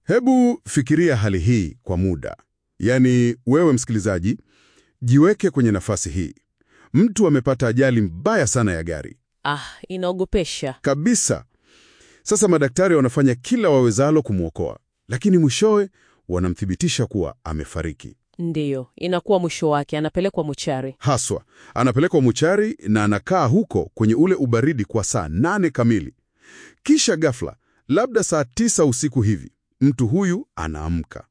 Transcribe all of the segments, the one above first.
Hebu fikiria hali hii kwa muda. Yaani, wewe msikilizaji, jiweke kwenye nafasi hii. Mtu amepata ajali mbaya sana ya gari Ah, inaogopesha. kabisa. Sasa madaktari wanafanya kila wawezalo kumwokoa, lakini mwishowe wanamthibitisha kuwa amefariki. Ndiyo, inakuwa mwisho wake, anapelekwa mochari. Haswa anapelekwa mochari na anakaa huko kwenye ule ubaridi kwa saa nane kamili. Kisha ghafla, labda saa tisa usiku hivi, mtu huyu anaamka.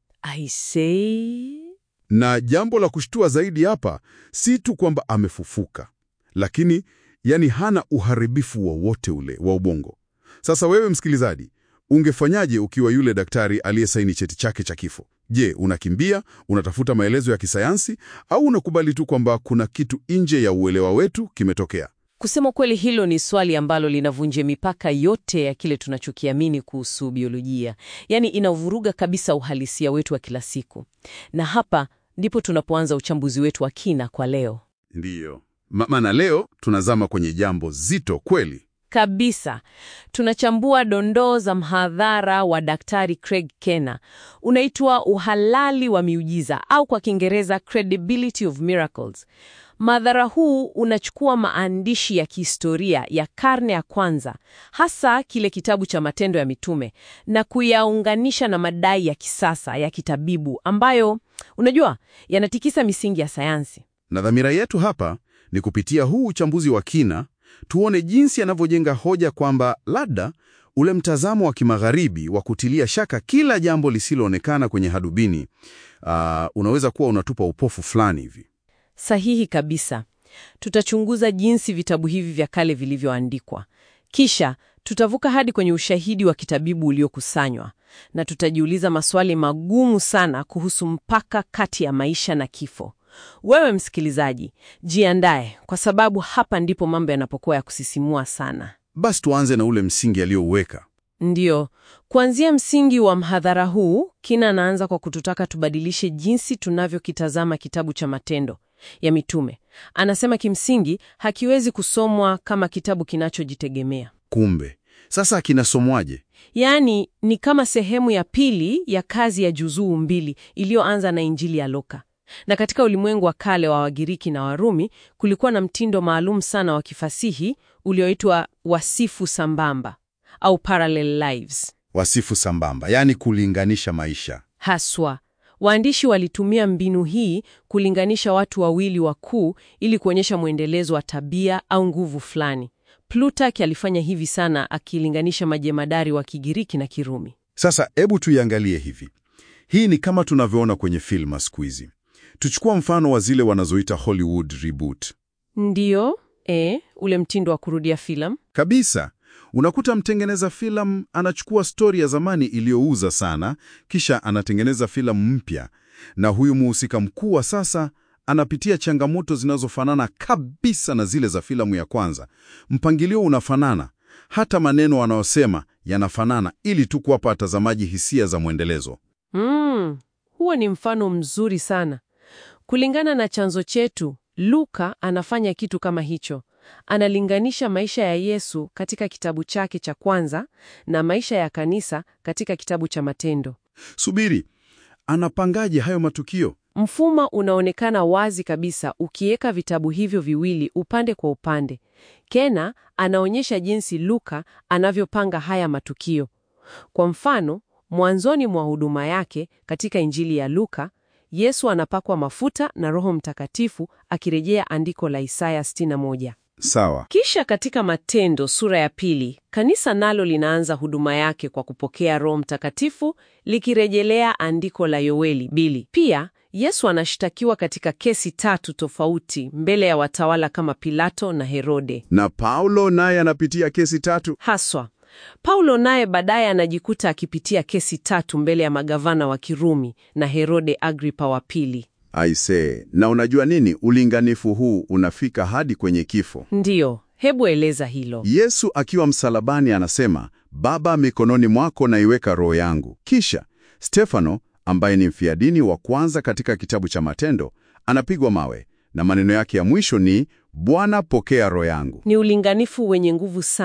Aisee, Na jambo la kushtua zaidi hapa si tu kwamba amefufuka, lakini yani hana uharibifu wowote ule wa ubongo. Sasa wewe msikilizaji, ungefanyaje ukiwa yule daktari aliyesaini cheti chake cha kifo? Je, unakimbia, unatafuta maelezo ya kisayansi au unakubali tu kwamba kuna kitu nje ya uelewa wetu kimetokea? kusema kweli, hilo ni swali ambalo linavunja mipaka yote ya kile tunachokiamini kuhusu biolojia. Yaani inavuruga kabisa uhalisia wetu wa kila siku, na hapa ndipo tunapoanza uchambuzi wetu wa kina kwa leo. Ndiyo. Maana leo tunazama kwenye jambo zito kweli. Kabisa. Tunachambua dondoo za mhadhara wa Daktari Craig Kenna. Unaitwa uhalali wa miujiza au kwa Kiingereza credibility of miracles. Mhadhara huu unachukua maandishi ya kihistoria ya karne ya kwanza, hasa kile kitabu cha Matendo ya Mitume na kuyaunganisha na madai ya kisasa ya kitabibu ambayo unajua yanatikisa misingi ya sayansi. Na dhamira yetu hapa ni kupitia huu uchambuzi wa kina tuone jinsi anavyojenga hoja kwamba labda ule mtazamo wa kimagharibi wa kutilia shaka kila jambo lisiloonekana kwenye hadubini ah, unaweza kuwa unatupa upofu fulani hivi. Sahihi kabisa. Tutachunguza jinsi vitabu hivi vya kale vilivyoandikwa, kisha tutavuka hadi kwenye ushahidi wa kitabibu uliokusanywa, na tutajiuliza maswali magumu sana kuhusu mpaka kati ya maisha na kifo. Wewe msikilizaji, jiandae, kwa sababu hapa ndipo mambo yanapokuwa ya kusisimua sana. Basi tuanze na ule msingi aliyouweka. Ndiyo, kuanzia msingi wa mhadhara huu, Kina anaanza kwa kututaka tubadilishe jinsi tunavyokitazama kitabu cha Matendo ya Mitume. Anasema kimsingi hakiwezi kusomwa kama kitabu kinachojitegemea, Kumbe sasa kinasomwaje? yaani ni kama sehemu ya pili ya kazi ya juzuu mbili iliyoanza na Injili ya Luka. Na katika ulimwengu wa kale wa Wagiriki na Warumi kulikuwa na mtindo maalum sana wa kifasihi ulioitwa wasifu sambamba au parallel lives. Wasifu sambamba, yaani kulinganisha maisha. Haswa waandishi walitumia mbinu hii kulinganisha watu wawili wakuu ili kuonyesha mwendelezo wa tabia au nguvu fulani. Plutarch alifanya hivi sana akilinganisha majemadari wa Kigiriki na Kirumi. Sasa hebu tuiangalie hivi. Hii ni kama tunavyoona kwenye filma siku hizi. Tuchukua mfano wa zile wanazoita Hollywood reboot. Ndiyo, e, ule mtindo wa kurudia filamu. Kabisa. Unakuta mtengeneza filamu anachukua stori ya zamani iliyouza sana, kisha anatengeneza filamu mpya, na huyu muhusika mkuu wa sasa anapitia changamoto zinazofanana kabisa na zile za filamu ya kwanza. Mpangilio unafanana, hata maneno wanayosema yanafanana, ili tu kuwapa watazamaji hisia za mwendelezo. Mm, huo ni mfano mzuri sana. Kulingana na chanzo chetu, Luka anafanya kitu kama hicho. Analinganisha maisha ya Yesu katika kitabu chake cha kwanza na maisha ya kanisa katika kitabu cha Matendo. Subiri, anapangaje hayo matukio? Mfumo unaonekana wazi kabisa ukiweka vitabu hivyo viwili upande kwa upande. Kena anaonyesha jinsi Luka anavyopanga haya matukio. Kwa mfano, mwanzoni mwa huduma yake katika Injili ya Luka, Yesu anapakwa mafuta na Roho Mtakatifu akirejea andiko la Isaya 61. Sawa. Kisha katika Matendo sura ya pili, kanisa nalo linaanza huduma yake kwa kupokea Roho Mtakatifu likirejelea andiko la Yoeli bili. Pia Yesu anashtakiwa katika kesi tatu tofauti mbele ya watawala kama Pilato na Herode. Na Paulo naye anapitia kesi tatu. Haswa Paulo naye baadaye anajikuta akipitia kesi tatu mbele ya magavana wa Kirumi na Herode Agripa wa pili. Aisee, na unajua nini? Ulinganifu huu unafika hadi kwenye kifo. Ndiyo, hebu eleza hilo. Yesu akiwa msalabani anasema, Baba, mikononi mwako naiweka roho yangu. Kisha Stefano ambaye ni mfiadini wa kwanza katika kitabu cha Matendo anapigwa mawe na maneno yake ya mwisho ni Bwana, pokea roho yangu. Ni ulinganifu wenye nguvu sana.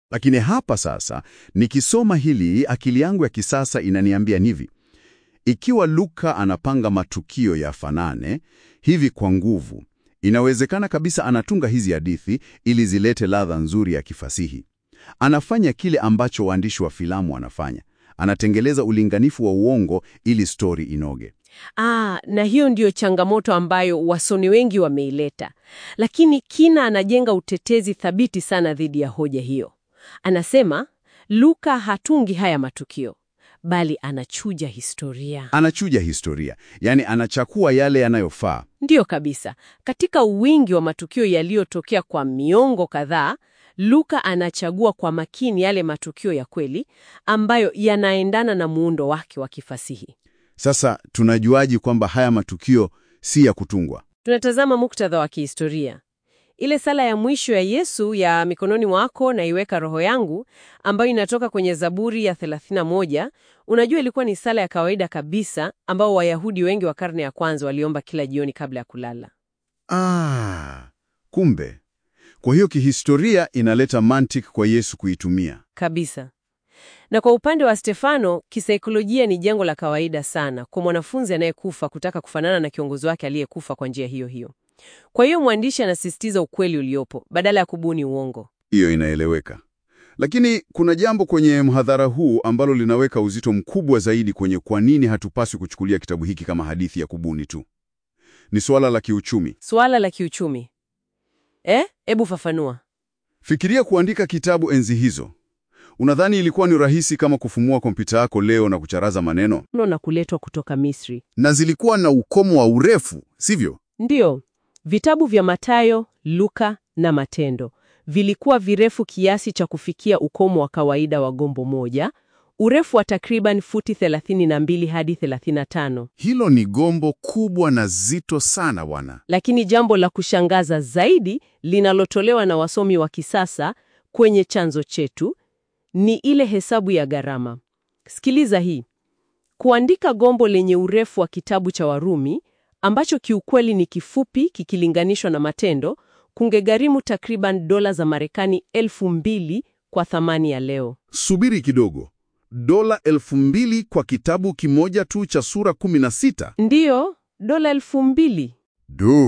Lakini hapa sasa, nikisoma hili, akili yangu ya kisasa inaniambia hivi: ikiwa Luka anapanga matukio yafanane hivi kwa nguvu, inawezekana kabisa anatunga hizi hadithi ili zilete ladha nzuri ya kifasihi. Anafanya kile ambacho waandishi wa filamu wanafanya, anatengeleza ulinganifu wa uongo ili stori inoge. Ah, na hiyo ndiyo changamoto ambayo wasomi wengi wameileta. Lakini Kina anajenga utetezi thabiti sana dhidi ya hoja hiyo. Anasema Luka hatungi haya matukio, bali anachuja historia. Anachuja historia, yaani anachakua yale yanayofaa. Ndiyo kabisa. Katika wingi wa matukio yaliyotokea kwa miongo kadhaa, Luka anachagua kwa makini yale matukio ya kweli ambayo yanaendana na muundo wake wa kifasihi. Sasa tunajuaje kwamba haya matukio si ya kutungwa? Tunatazama muktadha wa kihistoria. Ile sala ya mwisho ya Yesu ya mikononi mwako na iweka roho yangu, ambayo inatoka kwenye Zaburi ya 31, unajua ilikuwa ni sala ya kawaida kabisa ambao Wayahudi wengi wa karne ya kwanza waliomba kila jioni kabla ya kulala. Ah, kumbe. Kwa hiyo kihistoria inaleta mantiki kwa Yesu kuitumia. Kabisa. Na kwa upande wa Stefano, kisaikolojia ni jambo la kawaida sana kwa mwanafunzi anayekufa kutaka kufanana na kiongozi wake aliyekufa kwa njia hiyo hiyo. Kwa hiyo mwandishi anasisitiza ukweli uliopo badala ya kubuni uongo. Hiyo inaeleweka. Lakini kuna jambo kwenye mhadhara huu ambalo linaweka uzito mkubwa zaidi kwenye kwa nini hatupaswi kuchukulia kitabu hiki kama hadithi ya kubuni tu. Ni suala la kiuchumi. Suala la kiuchumi. Eh, hebu fafanua. Fikiria kuandika kitabu enzi hizo. Unadhani ilikuwa ni rahisi kama kufumua kompyuta yako leo na kucharaza maneno? Mno na kuletwa kutoka Misri. Na zilikuwa na ukomo wa urefu, sivyo? Ndiyo, vitabu vya Mathayo, Luka na Matendo vilikuwa virefu kiasi cha kufikia ukomo wa kawaida wa gombo moja, urefu wa takriban futi 32 hadi 35. Hilo ni gombo kubwa na zito sana bwana. Lakini jambo la kushangaza zaidi linalotolewa na wasomi wa kisasa kwenye chanzo chetu ni ile hesabu ya gharama. Sikiliza hii. Kuandika gombo lenye urefu wa kitabu cha Warumi ambacho kiukweli ni kifupi kikilinganishwa na Matendo kungegharimu takriban dola za Marekani elfu mbili kwa thamani ya leo. Subiri kidogo. Dola elfu mbili kwa kitabu kimoja tu cha sura 16? Ndiyo, dola elfu mbili. Duh,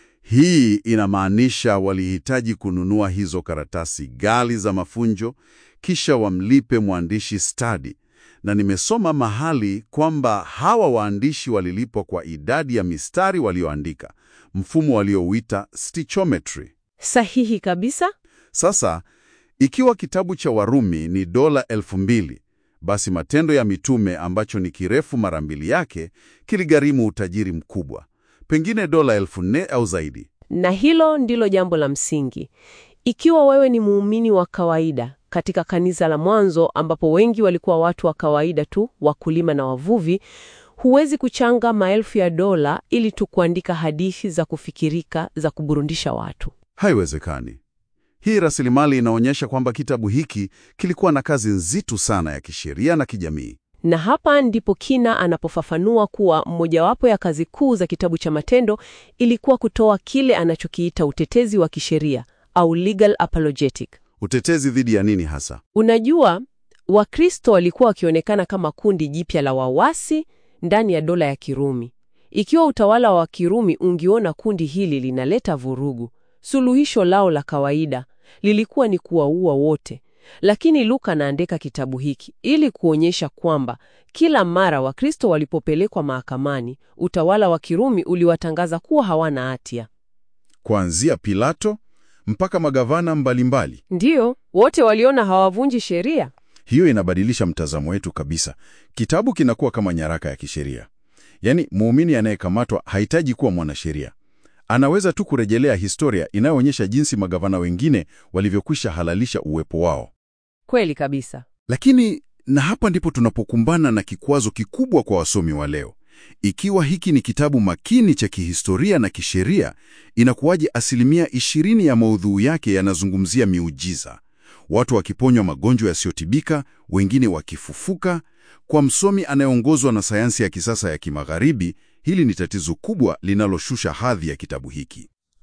hii inamaanisha walihitaji kununua hizo karatasi ghali za mafunjo kisha wamlipe mwandishi stadi. Na nimesoma mahali kwamba hawa waandishi walilipwa kwa idadi ya mistari walioandika, mfumo waliouita stichometry. Sahihi kabisa. Sasa ikiwa kitabu cha Warumi ni dola elfu mbili basi Matendo ya Mitume ambacho ni kirefu mara mbili yake kiligharimu utajiri mkubwa, pengine dola elfu nne au zaidi. Na hilo ndilo jambo la msingi. Ikiwa wewe ni muumini wa kawaida katika kanisa la mwanzo, ambapo wengi walikuwa watu wa kawaida tu, wakulima na wavuvi, huwezi kuchanga maelfu ya dola ili tu kuandika hadithi za kufikirika za kuburundisha watu. Haiwezekani. Hii rasilimali inaonyesha kwamba kitabu hiki kilikuwa na kazi nzito sana ya kisheria na kijamii. Na hapa ndipo Kina anapofafanua kuwa mojawapo ya kazi kuu za kitabu cha Matendo ilikuwa kutoa kile anachokiita utetezi wa kisheria au legal apologetic. Utetezi dhidi ya nini hasa? Unajua, Wakristo walikuwa wakionekana kama kundi jipya la wawasi ndani ya dola ya Kirumi. Ikiwa utawala wa Kirumi ungiona kundi hili linaleta vurugu, suluhisho lao la kawaida lilikuwa ni kuwaua wote. Lakini Luka anaandika kitabu hiki ili kuonyesha kwamba kila mara Wakristo walipopelekwa mahakamani, utawala wa Kirumi uliwatangaza kuwa hawana hatia. Kuanzia Pilato mpaka magavana mbalimbali. Ndiyo, wote waliona hawavunji sheria. Hiyo inabadilisha mtazamo wetu kabisa. Kitabu kinakuwa kama nyaraka ya kisheria. Yaani, muumini anayekamatwa hahitaji kuwa mwanasheria. Anaweza tu kurejelea historia inayoonyesha jinsi magavana wengine walivyokwisha halalisha uwepo wao. Kweli kabisa. Lakini na hapa ndipo tunapokumbana na kikwazo kikubwa kwa wasomi wa leo. Ikiwa hiki ni kitabu makini cha kihistoria na kisheria, inakuwaje asilimia ishirini ya maudhui yake yanazungumzia miujiza, watu wakiponywa magonjwa yasiyotibika, wengine wakifufuka? Kwa msomi anayeongozwa na sayansi ya kisasa ya kimagharibi, hili ni tatizo kubwa linaloshusha hadhi ya kitabu hiki.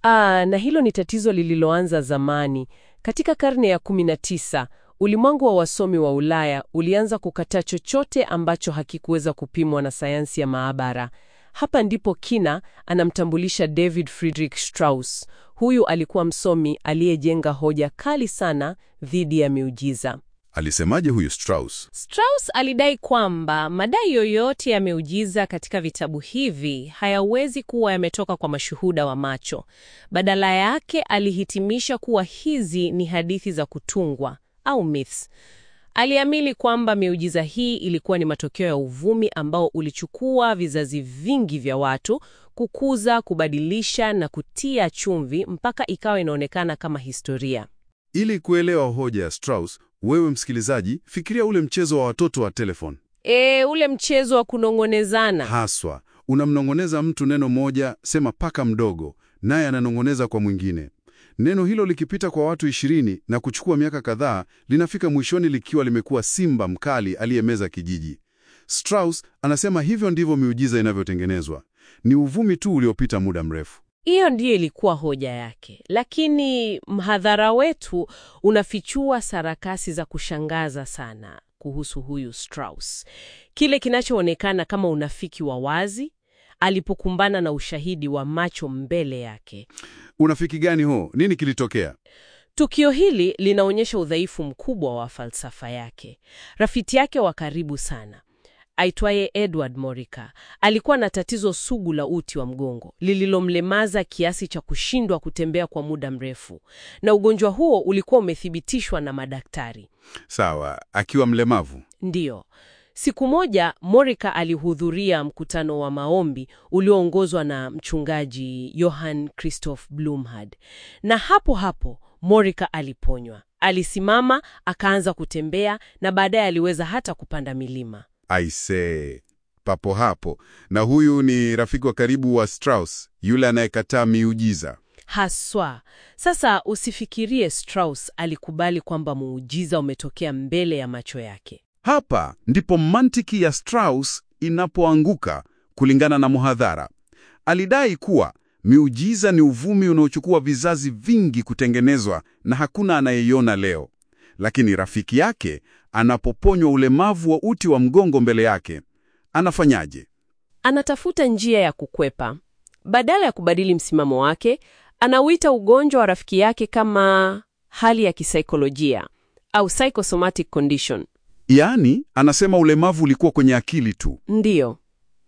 Aa, na hilo ni tatizo lililoanza zamani. Katika karne ya 19, ulimwengu wa wasomi wa Ulaya ulianza kukataa chochote ambacho hakikuweza kupimwa na sayansi ya maabara. Hapa ndipo Kina anamtambulisha David Friedrich Strauss. Huyu alikuwa msomi aliyejenga hoja kali sana dhidi ya miujiza. Alisemaje huyu Strauss? Strauss alidai kwamba madai yoyote ya miujiza katika vitabu hivi hayawezi kuwa yametoka kwa mashuhuda wa macho. Badala yake alihitimisha kuwa hizi ni hadithi za kutungwa au myths. Aliamini kwamba miujiza hii ilikuwa ni matokeo ya uvumi ambao ulichukua vizazi vingi vya watu kukuza, kubadilisha na kutia chumvi mpaka ikawa inaonekana kama historia. Ili kuelewa hoja ya Strauss, wewe msikilizaji, fikiria ule mchezo wa watoto wa telefoni. E, ule mchezo wa kunong'onezana. Haswa, unamnong'oneza mtu neno moja, sema paka mdogo, naye ananong'oneza kwa mwingine. Neno hilo likipita kwa watu ishirini na kuchukua miaka kadhaa, linafika mwishoni likiwa limekuwa simba mkali aliyemeza kijiji. Strauss anasema hivyo ndivyo miujiza inavyotengenezwa. Ni uvumi tu uliopita muda mrefu. Hiyo ndiyo ilikuwa hoja yake, lakini mhadhara wetu unafichua sarakasi za kushangaza sana kuhusu huyu Strauss. Kile kinachoonekana kama unafiki wa wazi alipokumbana na ushahidi wa macho mbele yake. Unafiki gani huo? Nini kilitokea? Tukio hili linaonyesha udhaifu mkubwa wa falsafa yake. Rafiki yake wa karibu sana aitwaye Edward Morika alikuwa na tatizo sugu la uti wa mgongo lililomlemaza kiasi cha kushindwa kutembea kwa muda mrefu, na ugonjwa huo ulikuwa umethibitishwa na madaktari. Sawa, akiwa mlemavu. Ndiyo. Siku moja Morika alihudhuria mkutano wa maombi ulioongozwa na mchungaji Johann Christoph Blumhard, na hapo hapo Morika aliponywa. Alisimama, akaanza kutembea na baadaye aliweza hata kupanda milima. Aisee, papo hapo. Na huyu ni rafiki wa karibu wa Strauss, yule anayekataa miujiza. Haswa. Sasa usifikirie Strauss alikubali kwamba muujiza umetokea mbele ya macho yake. Hapa ndipo mantiki ya Strauss inapoanguka. Kulingana na muhadhara, alidai kuwa miujiza ni uvumi unaochukua vizazi vingi kutengenezwa na hakuna anayeiona leo. Lakini rafiki yake anapoponywa ulemavu wa uti wa mgongo mbele yake, anafanyaje? Anatafuta njia ya kukwepa. Badala ya kubadili msimamo wake, anauita ugonjwa wa rafiki yake kama hali ya kisaikolojia au psychosomatic condition. Yaani, anasema ulemavu ulikuwa kwenye akili tu. Ndiyo,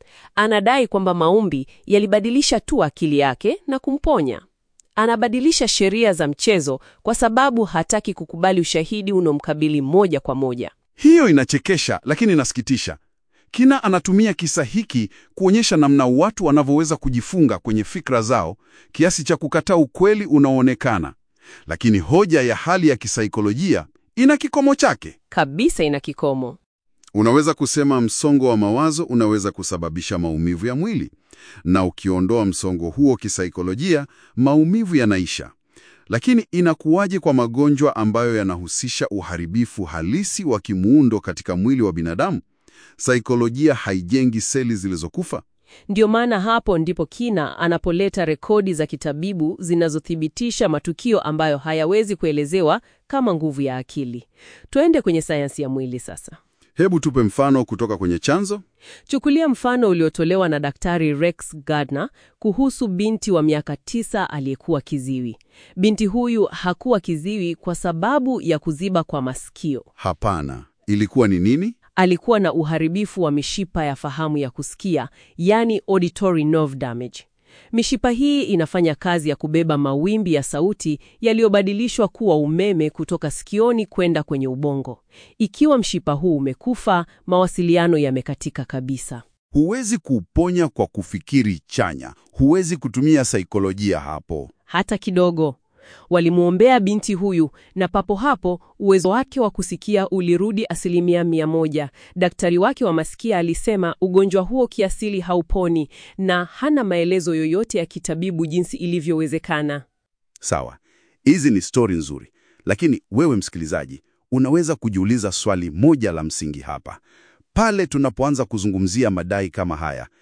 anadai kwamba maombi yalibadilisha tu akili yake na kumponya. Anabadilisha sheria za mchezo kwa sababu hataki kukubali ushahidi unomkabili moja kwa moja. Hiyo inachekesha, lakini inasikitisha. Kina anatumia kisa hiki kuonyesha namna watu wanavyoweza kujifunga kwenye fikra zao kiasi cha kukataa ukweli unaoonekana. Lakini hoja ya hali ya kisaikolojia ina kikomo chake. Kabisa ina kikomo. Unaweza kusema msongo wa mawazo unaweza kusababisha maumivu ya mwili, na ukiondoa msongo huo kisaikolojia, maumivu yanaisha. Lakini inakuwaje kwa magonjwa ambayo yanahusisha uharibifu halisi wa kimuundo katika mwili wa binadamu? Saikolojia haijengi seli zilizokufa? Ndiyo maana hapo ndipo Kina anapoleta rekodi za kitabibu zinazothibitisha matukio ambayo hayawezi kuelezewa kama nguvu ya akili. Tuende kwenye sayansi ya mwili sasa. Hebu tupe mfano kutoka kwenye chanzo. Chukulia mfano uliotolewa na Daktari Rex Gardner kuhusu binti wa miaka tisa aliyekuwa kiziwi. Binti huyu hakuwa kiziwi kwa sababu ya kuziba kwa masikio. Hapana, ilikuwa ni nini? Alikuwa na uharibifu wa mishipa ya fahamu ya kusikia, yani auditory nerve damage. Mishipa hii inafanya kazi ya kubeba mawimbi ya sauti yaliyobadilishwa kuwa umeme kutoka sikioni kwenda kwenye ubongo. Ikiwa mshipa huu umekufa, mawasiliano yamekatika kabisa. Huwezi kuuponya kwa kufikiri chanya, huwezi kutumia saikolojia hapo. Hata kidogo. Walimwombea binti huyu na papo hapo uwezo wake wa kusikia ulirudi asilimia mia moja. Daktari wake wa masikia alisema ugonjwa huo kiasili hauponi na hana maelezo yoyote ya kitabibu jinsi ilivyowezekana. Sawa, hizi ni stori nzuri, lakini wewe msikilizaji, unaweza kujiuliza swali moja la msingi hapa. Pale tunapoanza kuzungumzia madai kama haya,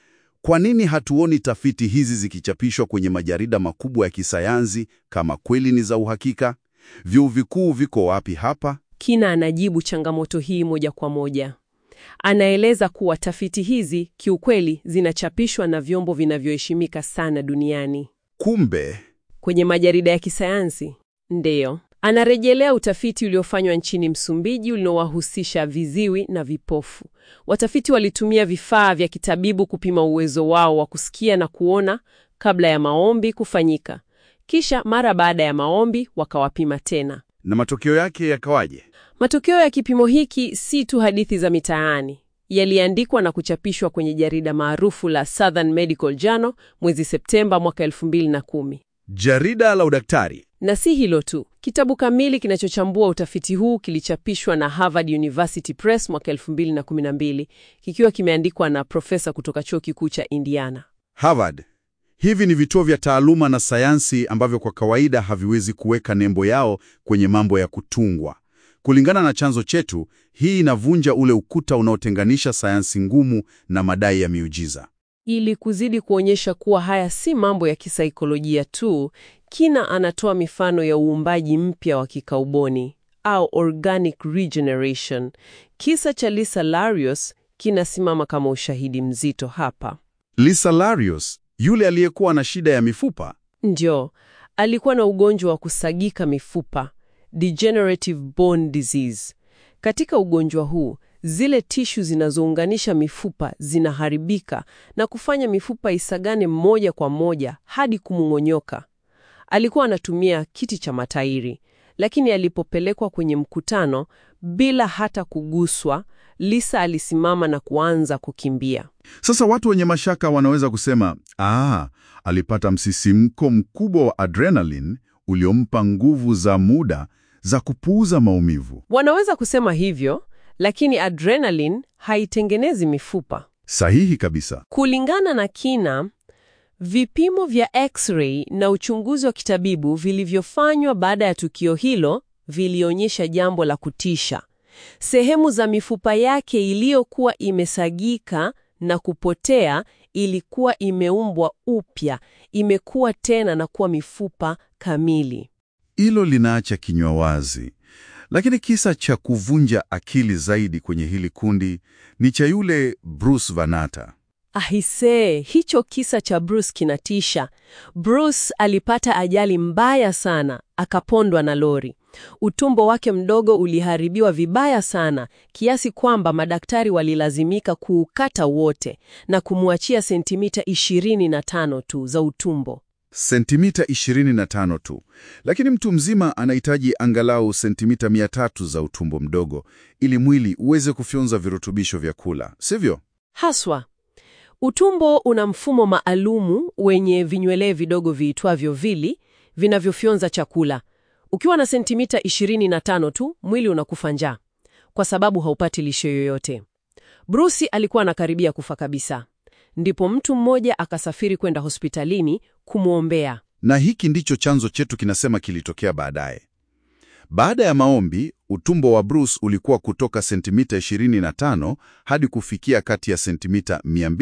Kwa nini hatuoni tafiti hizi zikichapishwa kwenye majarida makubwa ya kisayansi kama kweli ni za uhakika? Vyuo vikuu viko wapi hapa? Kina anajibu changamoto hii moja kwa moja. Anaeleza kuwa tafiti hizi kiukweli zinachapishwa na vyombo vinavyoheshimika sana duniani Kumbe kwenye majarida ya kisayansi. Ndiyo, anarejelea utafiti uliofanywa nchini Msumbiji uliowahusisha viziwi na vipofu. Watafiti walitumia vifaa vya kitabibu kupima uwezo wao wa kusikia na kuona kabla ya maombi kufanyika, kisha mara baada ya maombi wakawapima tena. na matokeo yake yakawaje? Matokeo ya kipimo hiki si tu hadithi za mitaani, yaliandikwa na kuchapishwa kwenye jarida maarufu la Southern Medical Journal mwezi Septemba mwaka 2010. Jarida la udaktari. Na si hilo tu, kitabu kamili kinachochambua utafiti huu kilichapishwa na Harvard University Press mwaka 2012 kikiwa kimeandikwa na profesa kutoka chuo kikuu cha Indiana. Harvard. Hivi ni vituo vya taaluma na sayansi ambavyo kwa kawaida haviwezi kuweka nembo yao kwenye mambo ya kutungwa. Kulingana na chanzo chetu, hii inavunja ule ukuta unaotenganisha sayansi ngumu na madai ya miujiza. Ili kuzidi kuonyesha kuwa haya si mambo ya kisaikolojia tu, Kina anatoa mifano ya uumbaji mpya wa kikauboni au organic regeneration. Kisa cha Lisa Larios kinasimama kama ushahidi mzito hapa. Lisa Larios, yule aliyekuwa na shida ya mifupa, Ndio, alikuwa na ugonjwa wa kusagika mifupa, degenerative bone disease. Katika ugonjwa huu, zile tishu zinazounganisha mifupa zinaharibika na kufanya mifupa isagane moja kwa moja hadi kumung'onyoka. Alikuwa anatumia kiti cha matairi, lakini alipopelekwa kwenye mkutano bila hata kuguswa, Lisa alisimama na kuanza kukimbia. Sasa watu wenye mashaka wanaweza kusema, ah, alipata msisimko mkubwa wa adrenaline uliompa nguvu za muda za kupuuza maumivu. Wanaweza kusema hivyo, lakini adrenaline haitengenezi mifupa. Sahihi kabisa. Kulingana na Kina, vipimo vya X-ray na uchunguzi wa kitabibu vilivyofanywa baada ya tukio hilo vilionyesha jambo la kutisha. Sehemu za mifupa yake iliyokuwa imesagika na kupotea ilikuwa imeumbwa upya, imekuwa tena na kuwa mifupa kamili. Hilo linaacha kinywa wazi. Lakini kisa cha kuvunja akili zaidi kwenye hili kundi ni cha yule Bruce Vanata. Ahisee, hicho kisa cha Bruce kinatisha. Bruce alipata ajali mbaya sana, akapondwa na lori. Utumbo wake mdogo uliharibiwa vibaya sana kiasi kwamba madaktari walilazimika kuukata wote na kumwachia sentimita 25 tu za utumbo. Sentimita 25 tu, lakini mtu mzima anahitaji angalau sentimita 300 za utumbo mdogo ili mwili uweze kufyonza virutubisho vya kula, sivyo? Haswa, utumbo una mfumo maalumu wenye vinyweleo vidogo viitwavyo vili vinavyofyonza chakula. Ukiwa na sentimita 25 tu, mwili unakufa njaa kwa sababu haupati lishe yoyote. Bruce alikuwa anakaribia kufa kabisa. Ndipo mtu mmoja akasafiri kwenda hospitalini kumwombea. Na hiki ndicho chanzo chetu kinasema kilitokea baadaye. Baada ya maombi, utumbo wa Bruce ulikuwa kutoka sentimita 25 hadi kufikia kati ya sentimita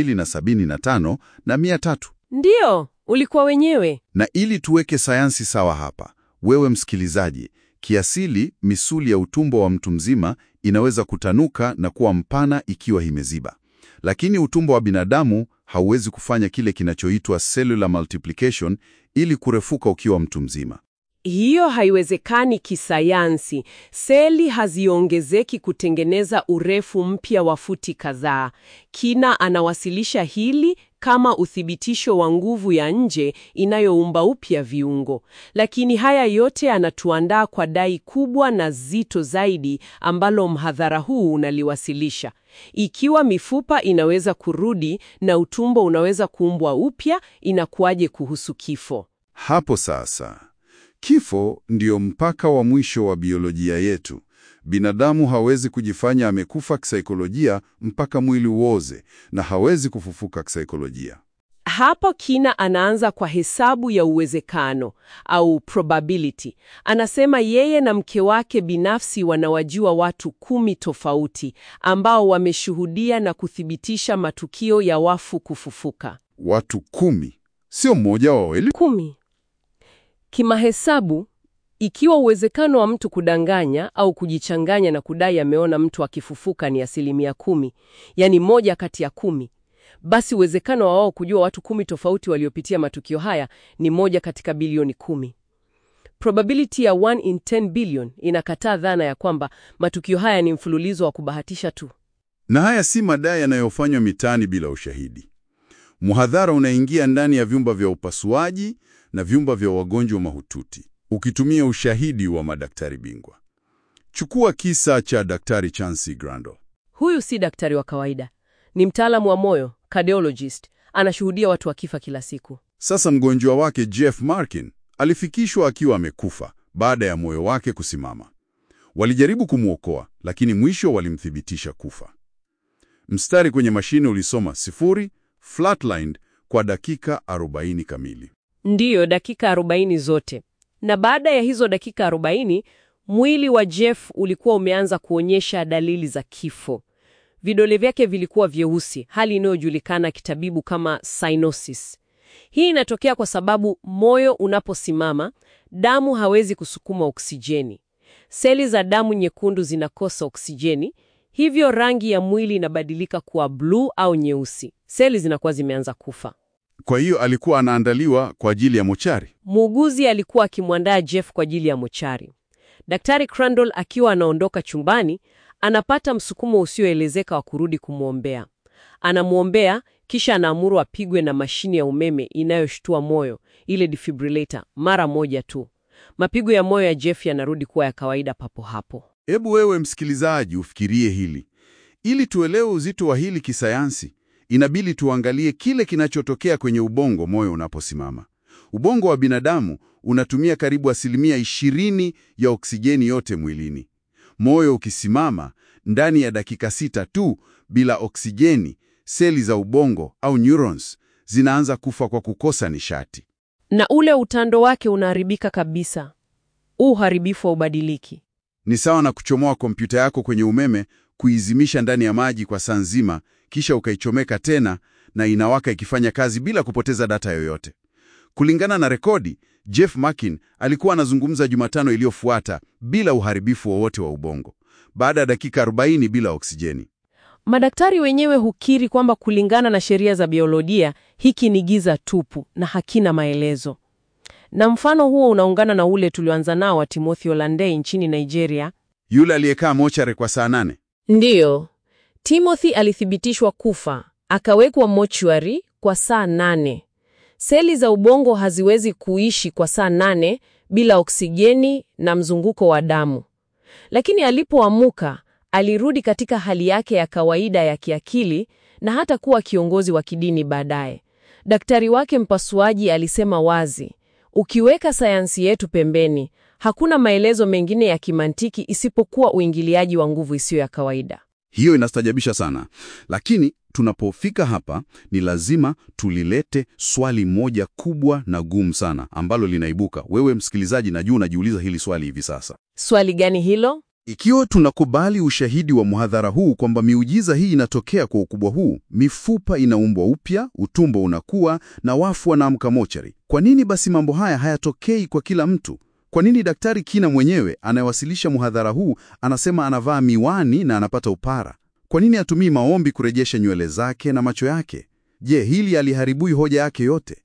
275 na 300. Ndiyo, ulikuwa wenyewe. Na ili tuweke sayansi sawa hapa, wewe msikilizaji, kiasili misuli ya utumbo wa mtu mzima inaweza kutanuka na kuwa mpana ikiwa imeziba, lakini utumbo wa binadamu hauwezi kufanya kile kinachoitwa cellular multiplication ili kurefuka ukiwa mtu mzima. Hiyo haiwezekani kisayansi. Seli haziongezeki kutengeneza urefu mpya wa futi kadhaa. Kina anawasilisha hili kama uthibitisho wa nguvu ya nje inayoumba upya viungo. Lakini haya yote anatuandaa kwa dai kubwa na zito zaidi ambalo mhadhara huu unaliwasilisha. Ikiwa mifupa inaweza kurudi na utumbo unaweza kuumbwa upya, inakuwaje kuhusu kifo? Hapo sasa, kifo ndio mpaka wa mwisho wa biolojia yetu. Binadamu hawezi kujifanya amekufa kisaikolojia mpaka mwili uoze, na hawezi kufufuka kisaikolojia. Hapo Kina anaanza kwa hesabu ya uwezekano au probability. Anasema yeye na mke wake binafsi wanawajua watu kumi tofauti ambao wameshuhudia na kuthibitisha matukio ya wafu kufufuka. Watu kumi, sio mmoja wa wawili. Kumi. Kimahesabu, ikiwa uwezekano wa mtu kudanganya au kujichanganya na kudai ameona mtu akifufuka ni asilimia kumi, yani moja kati ya kumi, basi uwezekano wa wao kujua watu kumi tofauti waliopitia matukio haya ni moja katika bilioni kumi. Probability ya 1 in 10 billion inakataa dhana ya kwamba matukio haya ni mfululizo wa kubahatisha tu. Na haya si madai yanayofanywa mitaani bila ushahidi. Mhadhara unaingia ndani ya vyumba vya upasuaji na vyumba vya wagonjwa mahututi ukitumia ushahidi wa madaktari bingwa. Chukua kisa cha Daktari Chancy Grandal. Huyu si daktari wa kawaida, ni mtaalamu wa moyo, cardiologist. Anashuhudia watu wakifa kila siku. Sasa mgonjwa wake Jeff Markin alifikishwa akiwa amekufa baada ya moyo wake kusimama. Walijaribu kumwokoa, lakini mwisho walimthibitisha kufa. Mstari kwenye mashine ulisoma sifuri flatlined kwa dakika 40 kamili. Ndiyo, dakika 40 zote. Na baada ya hizo dakika 40, mwili wa Jeff ulikuwa umeanza kuonyesha dalili za kifo. Vidole vyake vilikuwa vyeusi, hali inayojulikana kitabibu kama cyanosis. Hii inatokea kwa sababu moyo unaposimama, damu hawezi kusukuma oksijeni. Seli za damu nyekundu zinakosa oksijeni, hivyo rangi ya mwili inabadilika kuwa bluu au nyeusi. Seli zinakuwa zimeanza kufa. Kwa hiyo alikuwa anaandaliwa kwa ajili ya mochari. Muuguzi alikuwa akimwandaa Jeff kwa ajili ya mochari. Daktari Crandall akiwa anaondoka chumbani, anapata msukumo usioelezeka wa kurudi kumwombea. Anamwombea kisha anaamuru apigwe na mashine ya umeme inayoshtua moyo, ile defibrillator, mara moja tu. Mapigo ya moyo ya Jeff yanarudi kuwa ya kawaida papo hapo. Hebu wewe msikilizaji ufikirie hili. Ili tuelewe uzito wa hili kisayansi, inabidi tuangalie kile kinachotokea kwenye ubongo moyo unaposimama. Ubongo wa binadamu unatumia karibu asilimia ishirini ya oksijeni yote mwilini. Moyo ukisimama ndani ya dakika sita tu bila oksijeni, seli za ubongo au neurons zinaanza kufa kwa kukosa nishati. Na ule utando wake unaharibika kabisa. Huu uharibifu wa ubadiliki. Ni sawa na kuchomoa kompyuta yako kwenye umeme, kuizimisha ndani ya maji kwa saa nzima, kisha ukaichomeka tena na inawaka ikifanya kazi bila kupoteza data yoyote. Kulingana na rekodi, Jeff Markin alikuwa anazungumza Jumatano iliyofuata bila uharibifu wowote wa ubongo, baada ya dakika 40 bila oksijeni. Madaktari wenyewe hukiri kwamba kulingana na sheria za biolojia, hiki ni giza tupu na hakina maelezo. Na mfano huo unaungana na ule tulioanza nao wa Timothy Olandey nchini Nigeria. Yule aliyekaa mochare kwa saa nane. Ndiyo, Timothy alithibitishwa kufa, akawekwa mochwari kwa saa nane. Seli za ubongo haziwezi kuishi kwa saa nane bila oksijeni na mzunguko wa damu. Lakini alipoamuka, alirudi katika hali yake ya kawaida ya kiakili na hata kuwa kiongozi wa kidini baadaye. Daktari wake mpasuaji alisema wazi, ukiweka sayansi yetu pembeni, hakuna maelezo mengine ya kimantiki isipokuwa uingiliaji wa nguvu isiyo ya kawaida. Hiyo inastajabisha sana, lakini tunapofika hapa ni lazima tulilete swali moja kubwa na gumu sana ambalo linaibuka. Wewe msikilizaji, najua unajiuliza hili swali hivi sasa. Swali gani hilo? Ikiwa tunakubali ushahidi wa mhadhara huu kwamba miujiza hii inatokea kwa ukubwa huu, mifupa inaumbwa upya, utumbo unakuwa na wafu wanaamka mochari, kwa nini basi mambo haya hayatokei kwa kila mtu? Kwa nini Daktari Kina mwenyewe anayewasilisha mhadhara huu anasema anavaa miwani na anapata upara? Kwa nini hatumii maombi kurejesha nywele zake na macho yake? Je, hili aliharibui hoja yake yote?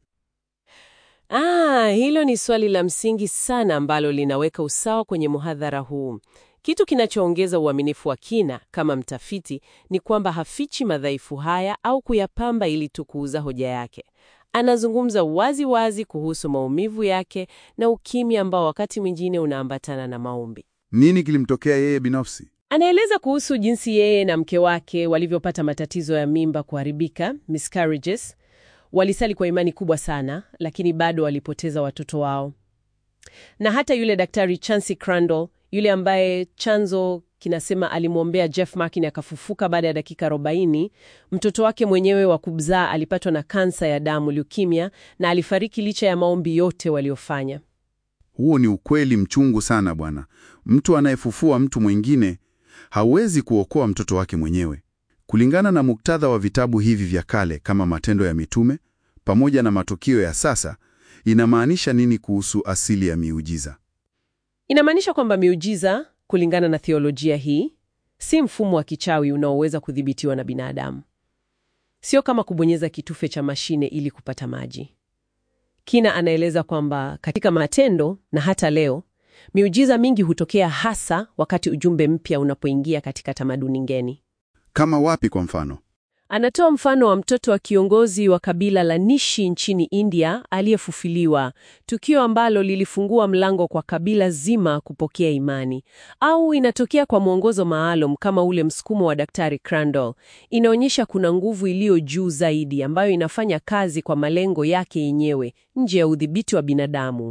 Ah, hilo ni swali la msingi sana ambalo linaweka usawa kwenye muhadhara huu. Kitu kinachoongeza uaminifu wa Kina kama mtafiti ni kwamba hafichi madhaifu haya au kuyapamba ili tu kuuza hoja yake. Anazungumza wazi wazi kuhusu maumivu yake na ukimya ambao wakati mwingine unaambatana na maombi. Nini kilimtokea yeye binafsi? Anaeleza kuhusu jinsi yeye na mke wake walivyopata matatizo ya mimba kuharibika, miscarriages. Walisali kwa imani kubwa sana, lakini bado walipoteza watoto wao. Na hata yule daktari Chancy Crandall, yule ambaye chanzo kinasema alimwombea Jeff Markin akafufuka baada ya dakika 40. Mtoto wake mwenyewe wa kumzaa alipatwa na kansa ya damu leukemia, na alifariki licha ya maombi yote waliofanya. Huo ni ukweli mchungu sana bwana. Mtu anayefufua mtu mwingine hawezi kuokoa mtoto wake mwenyewe. Kulingana na muktadha wa vitabu hivi vya kale kama Matendo ya Mitume pamoja na matukio ya sasa, inamaanisha nini kuhusu asili ya miujiza? Inamaanisha kwamba miujiza, kulingana na theolojia hii, si mfumo wa kichawi unaoweza kudhibitiwa na binadamu. Sio kama kubonyeza kitufe cha mashine ili kupata maji. Kina anaeleza kwamba katika Matendo na hata leo, miujiza mingi hutokea hasa wakati ujumbe mpya unapoingia katika tamaduni ngeni. Kama wapi kwa mfano? Anatoa mfano wa mtoto wa kiongozi wa kabila la Nishi nchini India aliyefufuliwa, tukio ambalo lilifungua mlango kwa kabila zima kupokea imani. Au inatokea kwa mwongozo maalum kama ule msukumo wa Daktari Crandall. Inaonyesha kuna nguvu iliyo juu zaidi ambayo inafanya kazi kwa malengo yake yenyewe nje ya udhibiti wa binadamu.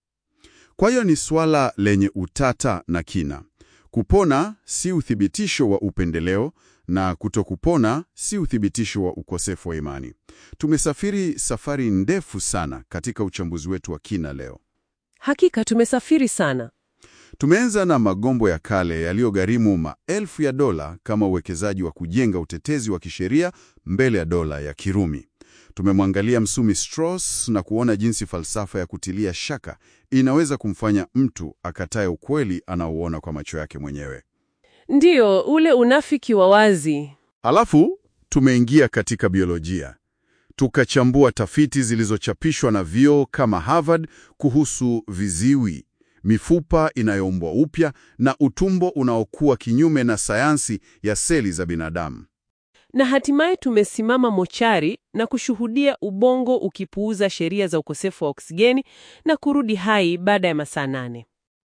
Kwa hiyo ni swala lenye utata na kina. Kupona si uthibitisho wa upendeleo na kutokupona si uthibitisho wa ukosefu wa imani. Tumesafiri safari ndefu sana katika uchambuzi wetu wa kina leo. Hakika tumesafiri sana. Tumeanza na magombo ya kale yaliyogharimu maelfu ya dola kama uwekezaji wa kujenga utetezi wa kisheria mbele ya dola ya Kirumi. Tumemwangalia msomi Strauss na kuona jinsi falsafa ya kutilia shaka inaweza kumfanya mtu akatae ukweli anaouona kwa macho yake mwenyewe. Ndiyo, ule unafiki wa wazi. Alafu tumeingia katika biolojia, tukachambua tafiti zilizochapishwa na vyuo kama Harvard kuhusu viziwi, mifupa inayoumbwa upya na utumbo unaokuwa kinyume na sayansi ya seli za binadamu. Na hatimaye tumesimama mochari na kushuhudia ubongo ukipuuza sheria za ukosefu wa oksijeni na kurudi hai baada ya masaa nane.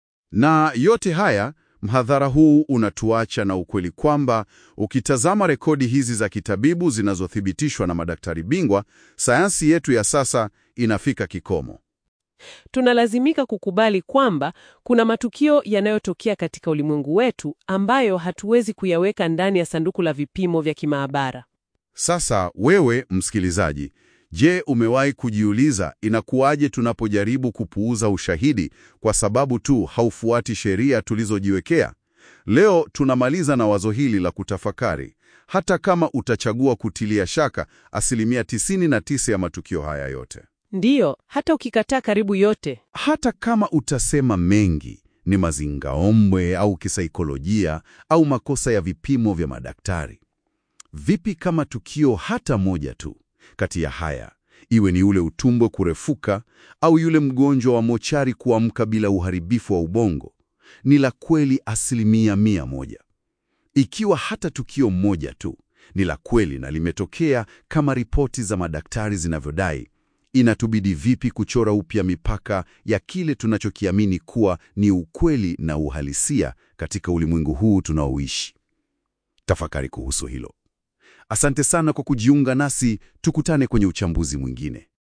Na yote haya, mhadhara huu unatuacha na ukweli kwamba ukitazama rekodi hizi za kitabibu zinazothibitishwa na madaktari bingwa, sayansi yetu ya sasa inafika kikomo. Tunalazimika kukubali kwamba kuna matukio yanayotokea katika ulimwengu wetu ambayo hatuwezi kuyaweka ndani ya sanduku la vipimo vya kimaabara. Sasa wewe msikilizaji, je, umewahi kujiuliza inakuwaje tunapojaribu kupuuza ushahidi kwa sababu tu haufuati sheria tulizojiwekea? Leo tunamaliza na wazo hili la kutafakari. Hata kama utachagua kutilia shaka asilimia 99 ya matukio haya yote, Ndiyo, hata ukikataa karibu yote, hata kama utasema mengi ni mazingaombwe au kisaikolojia au makosa ya vipimo vya madaktari, vipi kama tukio hata moja tu kati ya haya, iwe ni ule utumbo kurefuka au yule mgonjwa wa mochari kuamka bila uharibifu wa ubongo, ni la kweli asilimia mia moja? Ikiwa hata tukio moja tu ni la kweli na limetokea kama ripoti za madaktari zinavyodai, inatubidi vipi kuchora upya mipaka ya kile tunachokiamini kuwa ni ukweli na uhalisia katika ulimwengu huu tunaoishi? Tafakari kuhusu hilo. Asante sana kwa kujiunga nasi, tukutane kwenye uchambuzi mwingine.